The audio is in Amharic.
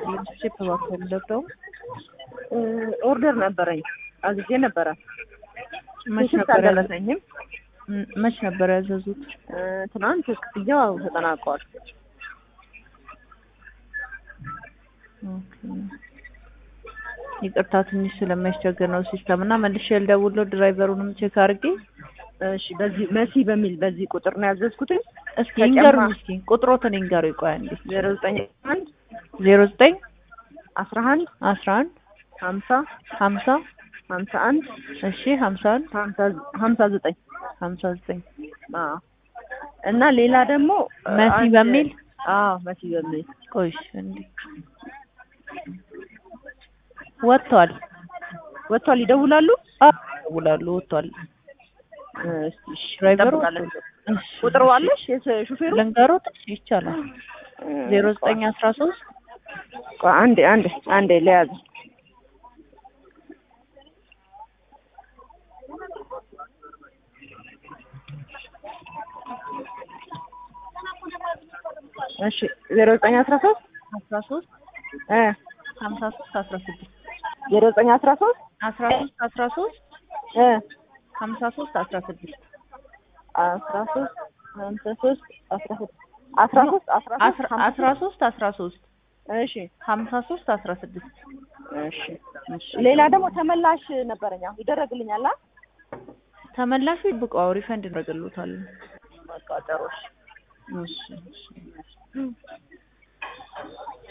ይስጥልኝ። ቼፕ እባክዎ ልደብደው ኦርደር ነበረኝ አዝዤ ነበረ። መች ስልክ ነበር ያዘ- አልደረሰኝም። ም- መች ነበር ያዘዙት? እ፣ ትናንት ክፍያው ተጠናቋል። ኦኬ። ይቅርታ ትንሽ ስለሚያስቸግር ነው ሲስተም እና መልሼ ልደውልለው ድራይቨሩንም ቼክ አድርጌ እሺ፣ በዚህ መሲ በሚል በዚህ ቁጥር ነው ያዘዝኩትኝ። እስኪ ተጨማ- ይንገሩኝ እስኪ ቁጥሮትን ይንገሩ ይቆይ አንዴ ዜሮ ዘጠኝ አንድ ዜሮ ዘጠኝ አስራ አንድ አስራ አንድ ሀምሳ ሀምሳ ሀምሳ አንድ እሺ ሀምሳ አንድ ሀምሳ ሀምሳ ዘጠኝ ሀምሳ ዘጠኝ አዎ። እና ሌላ ደግሞ መሲ አንድ- በሚል አዎ መሲ በሚል ቆይሽ እንዴ ወጥቷል ወጥቷል። ይደውላሉ። አዎ ይደውላሉ ወጥቷል እስቲ እሺ፣ ድራይቨሩ እንጠብቃለን። እሺ፣ ቁጥሩ እሺ። አለሽ የስ- ሹፌሩ? ልንገሮት እሺ ይቻላል ዜሮ ዘጠኝ አስራ ሶስት ቆይ አንዴ አንዴ አንዴ ለያዝ እሺ ዜሮ ዘጠኝ አስራ ሶስት አስራ ሶስት እ ሀምሳ ሶስት አስራ ስድስት ዜሮ ዘጠኝ አስራ ሶስት አስራ ሶስት አስራ ሶስት እ ሀምሳ ሶስት አስራ ስድስት አስራ ሶስት ሀምሳ ሶስት አስራ ስድስት አስራ ሶስት አስራ ሶስት አስራ ሀምሳ አስራ ሶስት አስራ ሶስት እሺ ሀምሳ ሶስት አስራ ስድስት እሺ እሺ ሌላ ደግሞ ተመላሽ ነበረኝ አሁን ይደረግልኛል አ ተመላሹ ይብቃው ሪፈንድ እናደርግልዎታል በቃ ጥሩ እሺ እሺ እሺ